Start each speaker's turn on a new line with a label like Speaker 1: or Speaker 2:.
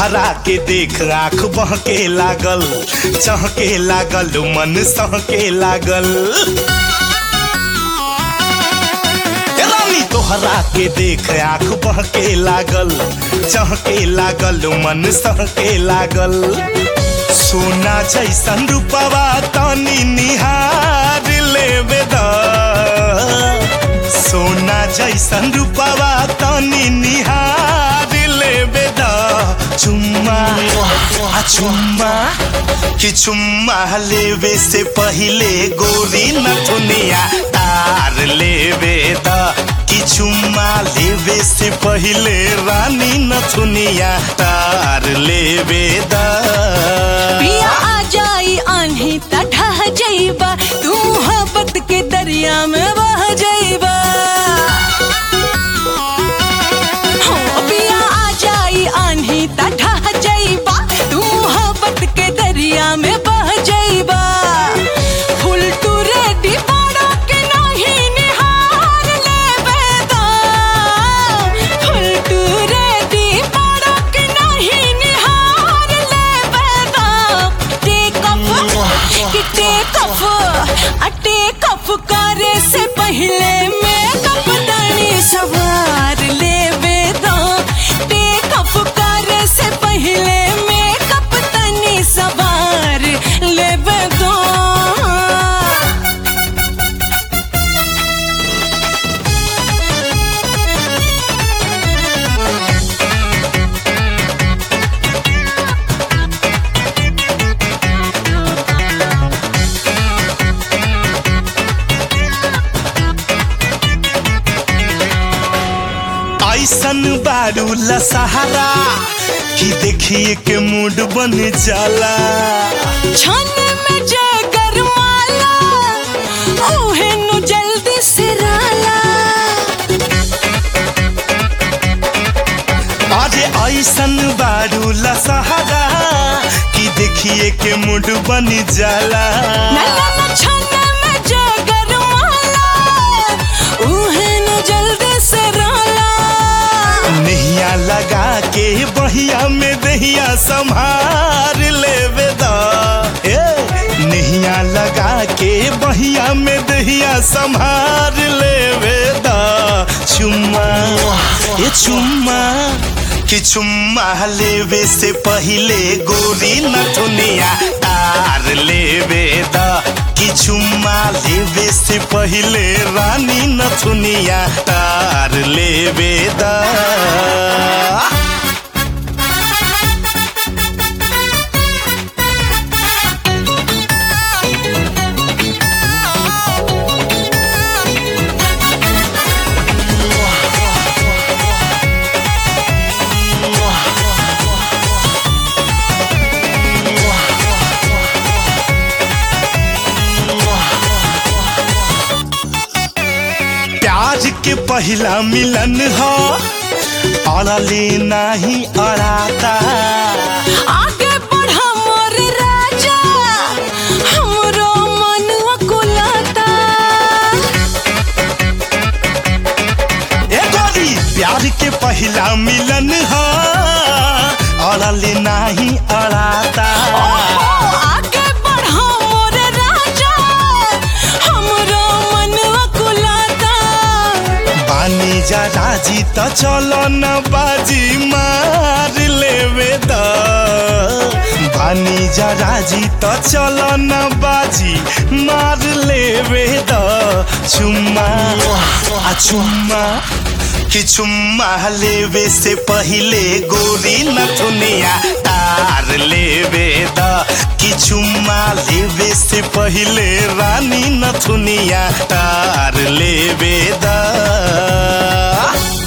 Speaker 1: तोहरा के देख आँख बहके लागल चहके लागल मन सहके लागल ए रानी तोहरा के देख आँख बहके लागल चहके लागल मन सहके लागल सोना जैसन रूपवा तनी निहार लेवे द सोना जैसन रूपवा तनी निहार लेवे द चुम्मा आ चुम्मा कि चुम्मा लेवे से पहिले गोरी नथुनिया तार लेवे द कि चुम्मा लेवे से पहिले रानी नथुनिया तार लेवे द
Speaker 2: पिया आ जाई आन्ही त ढह जाइबा तू मोहब्बत के दरिया में बह जाइबा हो पिया आ जाई आन्ही त ढह जाइबा तू मोहब्बत के दरिया में बह जाइबा फुल टू रेडी बड़ा के नहीं निहार लेबे दा फुल टू रेडी बड़ा के नहीं निहार लेबे दा टेक ऑफ कि टेक ऑफ आ टेक ऑफ करे से पहले मेकअप दानी सवार लेबे दा टेक ऑफ करे से पहले मेकअप तनी सवार लेबे दा
Speaker 1: ऐसन बारू लसहारा कि देखिए के मूड बन जाला
Speaker 2: छन में जे गरमाला ओहे नु जल्दी सिराला
Speaker 1: अरे ऐसन बारू लसहारा कि देखिए के मूड बन जाला
Speaker 2: नल्ला न छन में जे गरमाला ओहे नु जल्दी सिराला
Speaker 1: नहिया लगा के बहिया में दहिया संभार लेवे दा ए नहिया लगा के बहिया में दहिया संभार लेवे दा चुम्मा ये चुम्मा कि चुम्मा लेवे से पहिले गोरी नथुनिया तार लेवे दा कि चुम्मा लेवे से पहिले रानी नथुनिया तार लेवे दा प्यार के पहला मिलन हो अड़ले नहीं अड़ाता
Speaker 2: आगे बढ़ा मोर राजा हमरो मन कुलाता
Speaker 1: ए गोरी प्यार के पहला मिलन हो अड़ले नहीं अड़ाता
Speaker 2: आगे बढ़ा मोर राजा हमरो मन कुलाता
Speaker 1: बानी जा राजी त चलो न बाजी मार लेवे द बानी जा राजी त चलो न बाजी मार लेवे द चुम्मा आ चुम्मा कि चुम्मा लेवे से पहिले गोरी नथुनिया तार लेवे द कि चुम्मा लेवे से पहिले रानी नथुनिया तार लेवे द